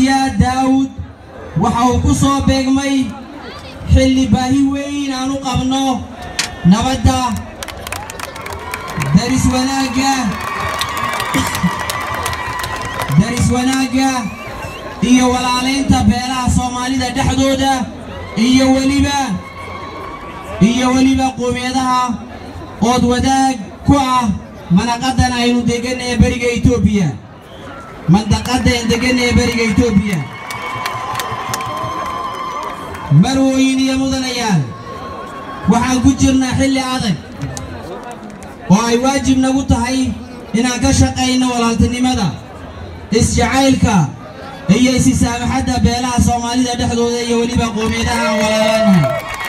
siyaad daawud waxa uu ku soo beegmay xilli baahi weyn aan u qabno nabadda daris wanaagga daris wanaagga iyo walaalaynta beelaha soomaalida dhexdooda iyo weliba iyo weliba qoomiyadaha ood wadaag ku ah manaqadan aynu degan ee beriga etoobiya mandaqadan degan ee beriga etoobiya marwooyin iyo mudanayaal waxaan ku jirnaa xilli adag oo ay waajib nagu tahay inaan ka shaqayno walaaltinimada isjacaylka iyo isisaamaxadda beelaha soomaalida dhexdooda iyo weliba qoomiyadaha aan walaalaanahay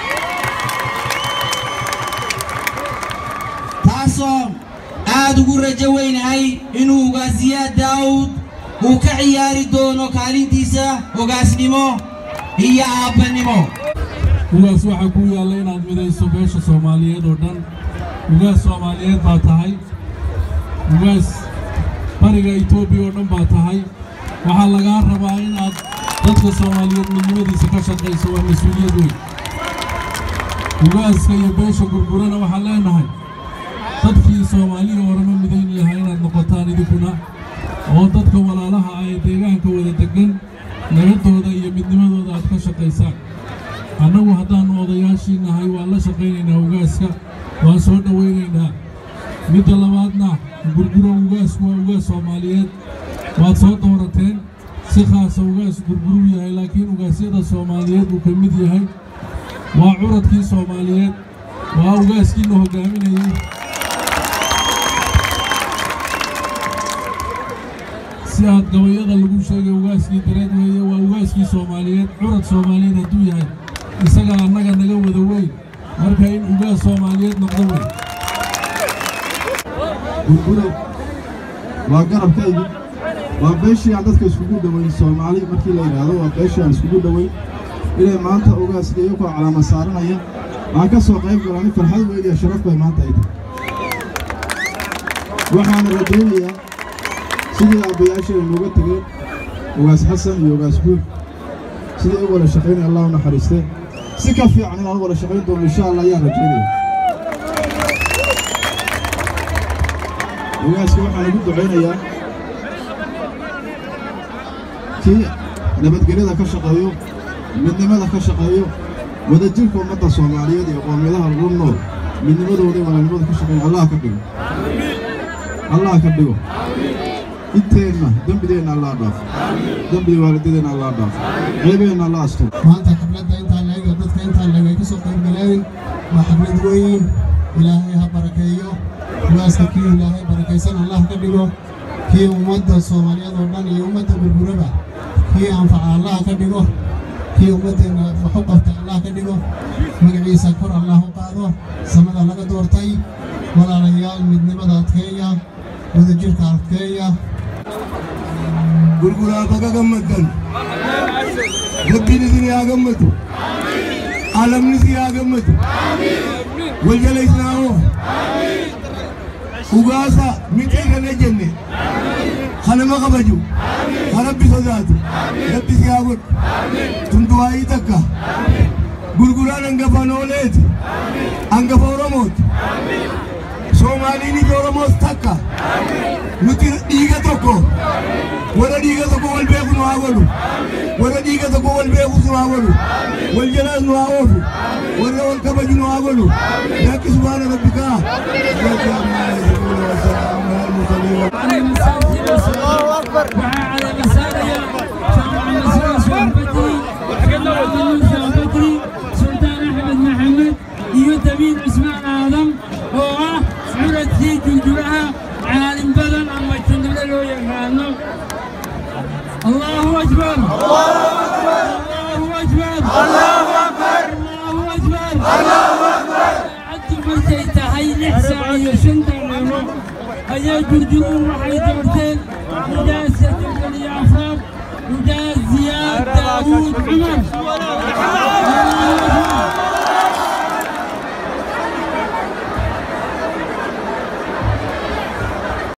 taasoo aad ugu rajo weynahay inuu ugaasiyaad daawud uu ka ciyaari doono kaalintiisa ogaasnimo iyo aabbannimo ugaas waxaa kuu yaalla inaad midayso beesha soomaaliyeed oo dhan ugaas soomaaliyeed baa tahay ugaas bariga etoobiya oo dhan baa tahay waxaa lagaa rabaa inaad dadka soomaaliyeed midnimadiisa ka shaqayso waa mas-uuliyad weyn ugaaska iyo beesha gurgurana waxaan leenahay dadkii soomaaliya horema midayn lahaa inaad noqotaan idinkuna oo dadka walaalaha ah ee deegaanka wada deggan nabadooda iyo midnimadooda aad ka shaqaysaan annagu haddaannu odayaashii nahay waan la shaqaynaynaa ugaaska waan soo dhowaynaynaa midda labaadna gurguro ugaasku waa ugaas soomaaliyeed waad soo doorateen si khaasa ugaas gurguruu yahay laakiin ugaasyada soomaaliyeed uu ka mid yahay waa curadkii soomaaliyeed waa ugaaskiina hoggaaminayay si aad gabayada lagu sheegay ugaaskii dareed weeye waa ugaaskii soomaaliyeed curad soomaaliyeed hadduu yahay isaga annaga naga wada weyn marka in ugaas soomaaliyeed noqdo weyn gurguro waa garabkaygi waa beeshii aan dadka iskugu dhowayn soomaali markii la yidhaahdo waa beeshii aan iskugu dhowayn inay maanta ugaaska iyagoo calaama saaranaya aan ka soo qayb galani farxad weyn iyo sharaf bay maanta ay tahay waxaana rajaynayaa sidii aabbayaasha ay nooga tegeen ugaas xasan iyo ugaas guul sidii u wada shaqaynaya allah u naxariistee si ka fiican inaan u wada shaqayn doono insha allah ayaan rajaynaya ugaaska waxaan ugu ducaynayaa kii nabadgelyada ka shaqeeyo midnimada ka shaqeeyo wadajirka ummadda soomaaliyeed iyo qoomiyadaha lagu nool midnimadooda iyo walaalnimada ka shaqeeyo allah ka dhigo allah ka dhigo inteenna dembideenna allah dhaafo dembida waalidadeenna allah dhaafo ceebeenna allah asturo maanta xafladda intaa leeg oo dadka intaa leeg ay ka soo qayb galeen waa xaflad weyn ilaahay ha barakeeyo ugaaska kii ilaahay barakaysan allah ka dhigo kii ummadda soomaaliyeed oo dhan iyo ummadda gurguraba kii anfaca allah ka dhigo kii ummaddeenna wax u qabta allah ka dhigo magaciisa kor allah u qaado samada laga doortay walaalayaal midnimada adkeeya wadajirka adkeeya gurguraa baga gammaddan rabbiin isin yaa gammadu alamnis yaa gammadu waljalaysnaamo ugaasa midhiigana jenne kanama qabaju ka rabbi sodaatu rabbis yaa godhu tunduwaayii takka gurguraan hangafa nooleeti hangafa oromooti soomaaliin ija oromoos takka nuti dhiiga tokko warra dhiiga tokko wal beeku nu haa godhu warra dhiiga tokko wal beekus nu haa godhu wal jalaas nu haa oofu warra wal kabaju nu haa godhu dakki subhaana rabbikaa iyo dabiin cismaan aadam oo ah curadkii jurjuraha caalim badan ama jundule loo yaqaano allahu akbar allahu akbar allahu akbar saacaddu markay tahay lix saac iyo shan daqiiqo ayaa jurjuruun waxay doorteen mudaasa jabal iyo afraad mudaas ziyaad daawuud cumar